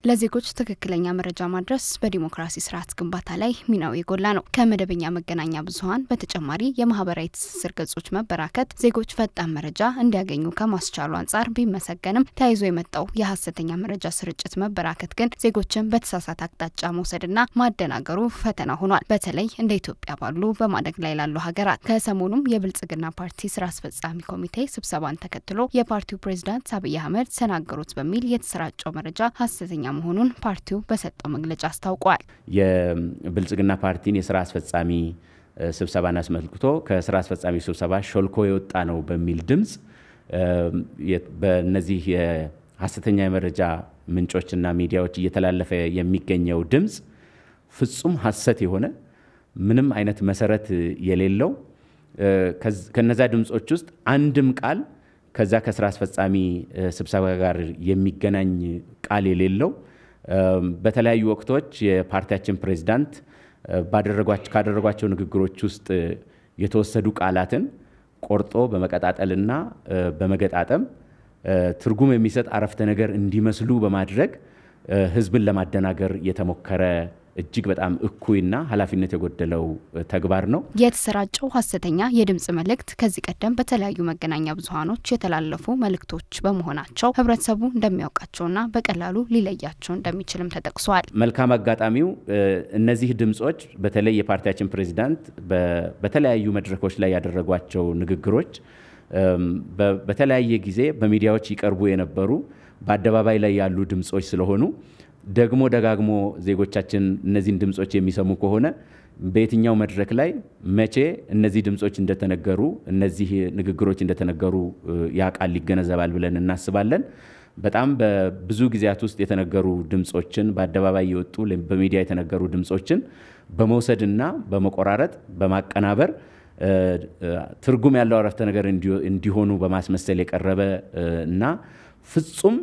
ለዜጎች ትክክለኛ መረጃ ማድረስ በዲሞክራሲ ስርዓት ግንባታ ላይ ሚናው የጎላ ነው። ከመደበኛ መገናኛ ብዙኃን በተጨማሪ የማህበራዊ ትስስር ገጾች መበራከት ዜጎች ፈጣን መረጃ እንዲያገኙ ከማስቻሉ አንጻር ቢመሰገንም ተያይዞ የመጣው የሀሰተኛ መረጃ ስርጭት መበራከት ግን ዜጎችን በተሳሳተ አቅጣጫ መውሰድና ማደናገሩ ፈተና ሆኗል። በተለይ እንደ ኢትዮጵያ ባሉ በማደግ ላይ ላሉ ሀገራት። ከሰሞኑም የብልጽግና ፓርቲ ስራ አስፈጻሚ ኮሚቴ ስብሰባን ተከትሎ የፓርቲው ፕሬዚዳንት አብይ አህመድ ተናገሩት በሚል የተሰራጨው መረጃ ሀሰተኛ መሆኑን ፓርቲው በሰጠው መግለጫ አስታውቋል። የብልጽግና ፓርቲን የስራ አስፈጻሚ ስብሰባን አስመልክቶ ከስራ አስፈጻሚ ስብሰባ ሾልኮ የወጣ ነው በሚል ድምፅ በእነዚህ የሀሰተኛ የመረጃ ምንጮችና ሚዲያዎች እየተላለፈ የሚገኘው ድምፅ ፍጹም ሀሰት የሆነ ምንም አይነት መሰረት የሌለው ከነዛ ድምፆች ውስጥ አንድም ቃል ከዛ ከስራ አስፈጻሚ ስብሰባ ጋር የሚገናኝ ቃል የሌለው በተለያዩ ወቅቶች የፓርቲያችን ፕሬዚዳንት ካደረጓቸው ንግግሮች ውስጥ የተወሰዱ ቃላትን ቆርጦ በመቀጣጠልና በመገጣጠም ትርጉም የሚሰጥ አረፍተ ነገር እንዲመስሉ በማድረግ ሕዝብን ለማደናገር የተሞከረ እጅግ በጣም እኩይና ኃላፊነት የጎደለው ተግባር ነው። የተሰራጨው ሀሰተኛ የድምጽ መልእክት ከዚህ ቀደም በተለያዩ መገናኛ ብዙኃኖች የተላለፉ መልእክቶች በመሆናቸው ህብረተሰቡ እንደሚያውቃቸውና በቀላሉ ሊለያቸው እንደሚችልም ተጠቅሷል። መልካም አጋጣሚው እነዚህ ድምጾች በተለይ የፓርቲያችን ፕሬዚዳንት በተለያዩ መድረኮች ላይ ያደረጓቸው ንግግሮች በተለያየ ጊዜ በሚዲያዎች ይቀርቡ የነበሩ በአደባባይ ላይ ያሉ ድምጾች ስለሆኑ ደግሞ ደጋግሞ ዜጎቻችን እነዚህን ድምጾች የሚሰሙ ከሆነ በየትኛው መድረክ ላይ መቼ እነዚህ ድምጾች እንደተነገሩ እነዚህ ንግግሮች እንደተነገሩ ያ ቃል ይገነዘባል ብለን እናስባለን። በጣም በብዙ ጊዜያት ውስጥ የተነገሩ ድምጾችን በአደባባይ የወጡ በሚዲያ የተነገሩ ድምጾችን በመውሰድና በመቆራረጥ በማቀናበር ትርጉም ያለው አረፍተ ነገር እንዲሆኑ በማስመሰል የቀረበ እና ፍጹም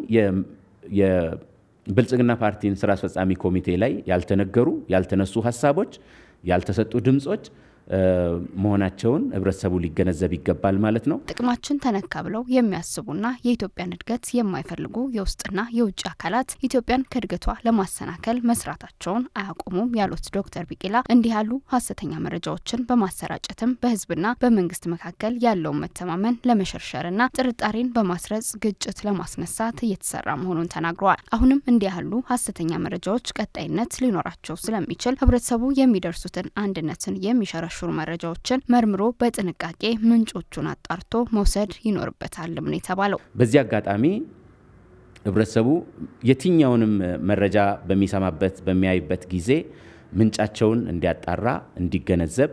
ብልጽግና ፓርቲን ስራ አስፈጻሚ ኮሚቴ ላይ ያልተነገሩ ያልተነሱ ሀሳቦች ያልተሰጡ ድምጾች መሆናቸውን ህብረተሰቡ ሊገነዘብ ይገባል ማለት ነው። ጥቅማችን ተነካ ብለው የሚያስቡና የኢትዮጵያን እድገት የማይፈልጉ የውስጥና የውጭ አካላት ኢትዮጵያን ከእድገቷ ለማሰናከል መስራታቸውን አያቆሙም ያሉት ዶክተር ቢቂላ እንዲህ ያሉ ሀሰተኛ መረጃዎችን በማሰራጨትም በህዝብና በመንግስት መካከል ያለውን መተማመን ለመሸርሸርና ጥርጣሬን በማስረጽ ግጭት ለማስነሳት እየተሰራ መሆኑን ተናግረዋል። አሁንም እንዲህ ያሉ ሀሰተኛ መረጃዎች ቀጣይነት ሊኖራቸው ስለሚችል ህብረተሰቡ የሚደርሱትን አንድነትን የሚሸረ ሹር መረጃዎችን መርምሮ በጥንቃቄ ምንጮቹን አጣርቶ መውሰድ ይኖርበታልም ነው የተባለው። በዚህ አጋጣሚ ህብረተሰቡ የትኛውንም መረጃ በሚሰማበት በሚያይበት ጊዜ ምንጫቸውን እንዲያጣራ፣ እንዲገነዘብ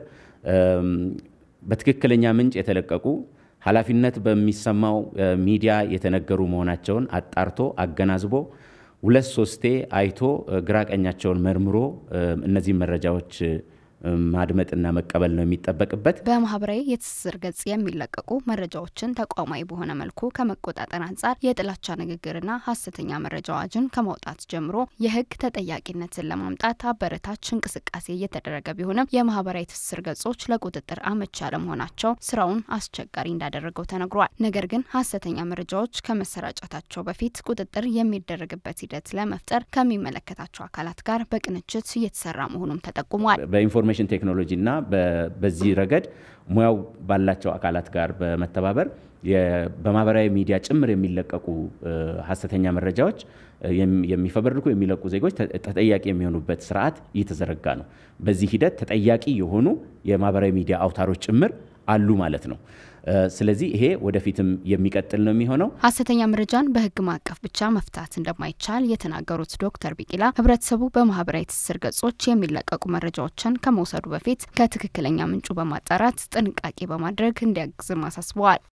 በትክክለኛ ምንጭ የተለቀቁ ኃላፊነት በሚሰማው ሚዲያ የተነገሩ መሆናቸውን አጣርቶ አገናዝቦ ሁለት ሶስቴ አይቶ ግራቀኛቸውን መርምሮ እነዚህ መረጃዎች ማድመጥና መቀበል ነው የሚጠበቅበት። በማህበራዊ የትስስር ገጽ የሚለቀቁ መረጃዎችን ተቋማዊ በሆነ መልኩ ከመቆጣጠር አንጻር የጥላቻ ንግግርና ሀሰተኛ መረጃ አዋጅን ከማውጣት ጀምሮ የህግ ተጠያቂነትን ለማምጣት አበረታች እንቅስቃሴ እየተደረገ ቢሆንም የማህበራዊ ትስስር ገጾች ለቁጥጥር አመቺ አለመሆናቸው ስራውን አስቸጋሪ እንዳደረገው ተነግሯል። ነገር ግን ሀሰተኛ መረጃዎች ከመሰራጨታቸው በፊት ቁጥጥር የሚደረግበት ሂደት ለመፍጠር ከሚመለከታቸው አካላት ጋር በቅንጅት እየተሰራ መሆኑም ተጠቁሟል። ኢንፎርሜሽን ቴክኖሎጂ እና በዚህ ረገድ ሙያው ባላቸው አካላት ጋር በመተባበር በማህበራዊ ሚዲያ ጭምር የሚለቀቁ ሀሰተኛ መረጃዎች የሚፈበርኩ የሚለቁ ዜጎች ተጠያቂ የሚሆኑበት ስርዓት እየተዘረጋ ነው። በዚህ ሂደት ተጠያቂ የሆኑ የማህበራዊ ሚዲያ አውታሮች ጭምር አሉ ማለት ነው። ስለዚህ ይሄ ወደፊትም የሚቀጥል ነው የሚሆነው። ሀሰተኛ መረጃን በህግ ማዕቀፍ ብቻ መፍታት እንደማይቻል የተናገሩት ዶክተር ቢቂላ ህብረተሰቡ በማህበራዊ ትስስር ገጾች የሚለቀቁ መረጃዎችን ከመውሰዱ በፊት ከትክክለኛ ምንጩ በማጣራት ጥንቃቄ በማድረግ እንዲያግዝም አሳስበዋል።